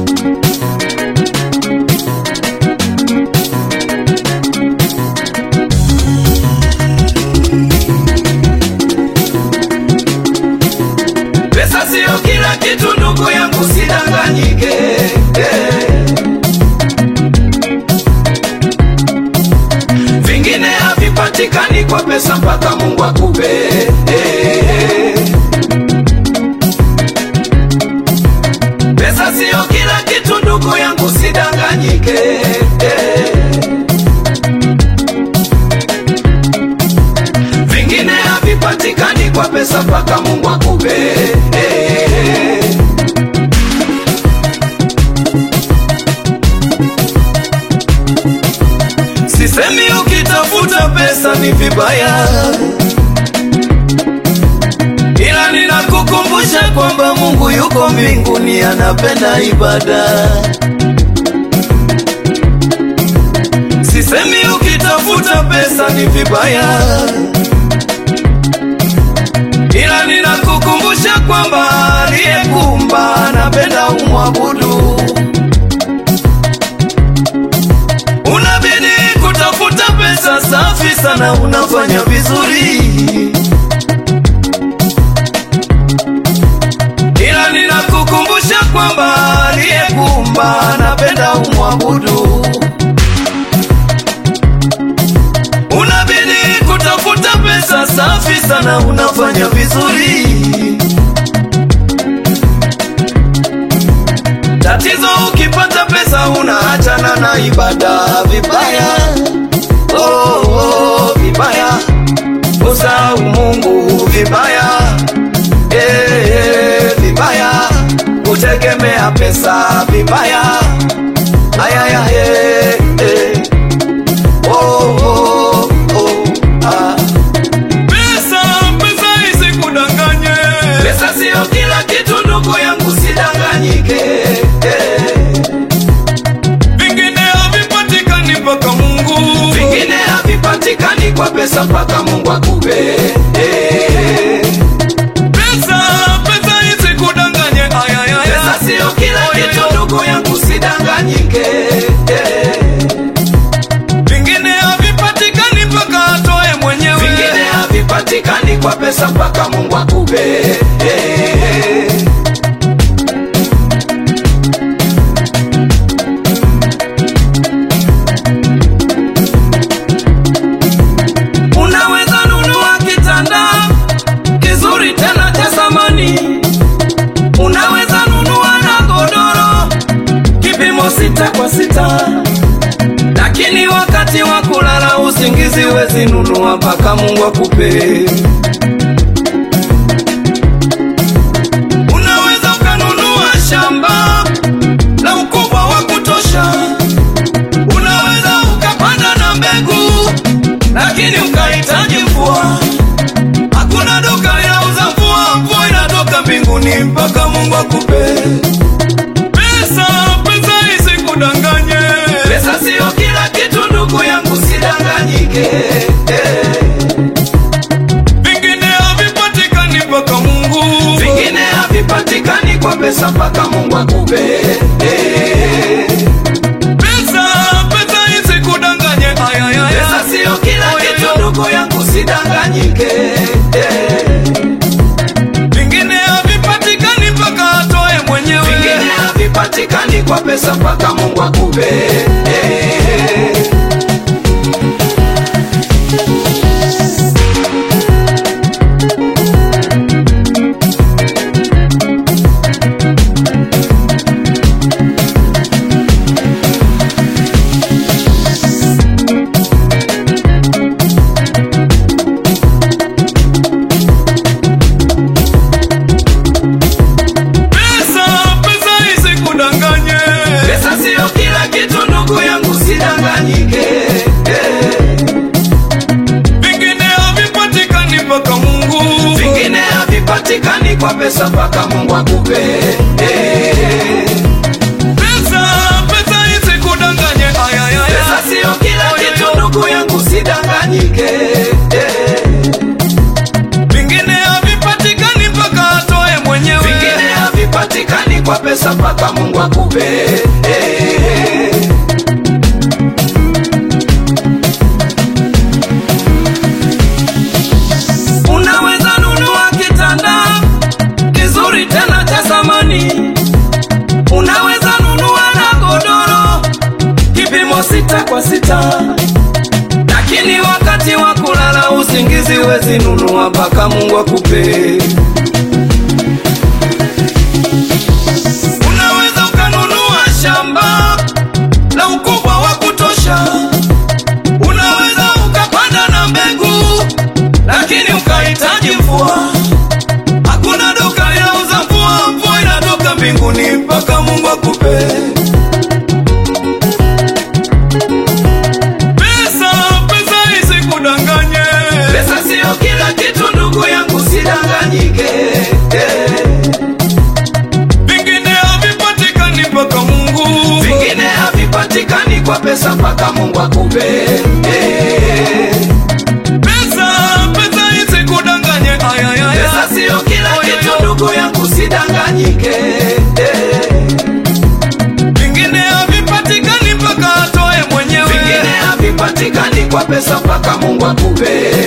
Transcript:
Pesa sio kila kitu ndugu yangu, sidanganyike. Eh. Vingine havipatikani kwa pesa mpaka Mungu akupe. Eh. Pesa sio kila kitu ndugu yangu, sidanganyike. Eh. Vingine havipatikani kwa pesa mpaka Mungu akupe. Eh. Sisemi ukitafuta pesa ni vibaya, ila ninakukumbusha kwamba Mungu yuko mbinguni, anapenda ibada. Sisemi ukitafuta pesa ni vibaya, ila ninakukumbusha kwamba aliyekuumba anapenda umwabudu. Unabidi kutafuta pesa safi sana, unafanya vizuri, ila ninakukumbusha kwamba aliyekuumba anapenda umwabudu. Unabidi kutafuta pesa safi sana, unafanya vizuri. Tatizo ukipata pesa unaachana na ibada vibaya, oh, oh, vibaya, usahau Mungu vibaya, eh, eh, vibaya, kutegemea pesa vibaya, ayaya, eh, eh. Oh, oh, oh, ah. Pesa, pesa isikudanganye. Pesa sio kila kitu ndugu yangu, sidanganyike. Eh. Vingine havipatikani mpaka Mungu. Vingine havipatikani kwa pesa mpaka Mungu akupe. Eh. Pesa, pesa isikudanganye. Ay, ay, ay, Pesa ay. sio kila kitu ndugu yangu, sidanganyike. Eh. Vingine havipatikani mpaka atoe mwenyewe. Vingine havipatikani kwa pesa mpaka Mungu akupe. Eh. Unaweza nunua kitanda kizuri tena cha zamani, unaweza nunua na godoro kipimo sita kwa sita, lakini wakati wa kulala usingizi wezi nunua mpaka Mungu akupe. Unaweza ukanunua shamba la ukubwa wa kutosha, unaweza ukapanda na mbegu, lakini ukahitaji mvua. Hakuna duka linauza mvua, mvua inatoka mbinguni mpaka Mungu akupe. Pesa, pesa isikudanganye. Pesa sio kila kitu ndugu yangu, sidanganyike. Eh. Vingine havipatikani mpaka Mungu. Vingine havipatikani kwa pesa mpaka Mungu akupe. Eh. Pesa, pesa isikudanganye. Ay, ay, ay, Pesa ay. sio kila Oh, kitu yo, yo. ndugu yangu, sidanganyike. Eh. Vingine havipatikani mpaka atoe mwenyewe. Vingine havipatikani kwa pesa mpaka Mungu akupe. Eh. Pesa, pesa isikudanganye. Pesa sio kila kitu ndugu yangu, sidanganyike. Eh. Vingine havipatikani mpaka Mungu. Vingine havipatikani kwa pesa mpaka Mungu akupe. Eh. Pesa, pesa isikudanganye. Ay, ay, ay, Pesa ay. sio kila Oh, yo, kitu yo. ndugu yangu, sidanganyike. Eh. Vingine havipatikani mpaka atoe mwenyewe. Vingine havipatikani kwa pesa mpaka Mungu akupe. akupe unaweza nunua kitanda kizuri tena cha samani unaweza nunua na godoro kipimo sita kwa sita lakini wakati wa kulala usingizi wezi nunua mpaka mungu akupe unaweza ukanunua shamba la ukubwa wa kutosha unaweza ukapanda na mbegu lakini ukahitaji mvua hakuna duka inauza mvua mvua inatoka mbinguni mpaka mungu akupe Pesa, pesa isikudanganye. pesa siyo kila kitu ndugu yangu sidanganyike Vingine havipatikani mpaka Mungu. vingine havipatikani kwa pesa mpaka mungu akupe Pesa, pesa isikudanganye. Ay, ay, ay, pesa ay. siyo kila Oyo, kitu yo. ndugu yangu sidanganyike Vingine havipatikani mpaka atoe mwenyewe. vingine havipatikani kwa pesa mpaka mungu akupe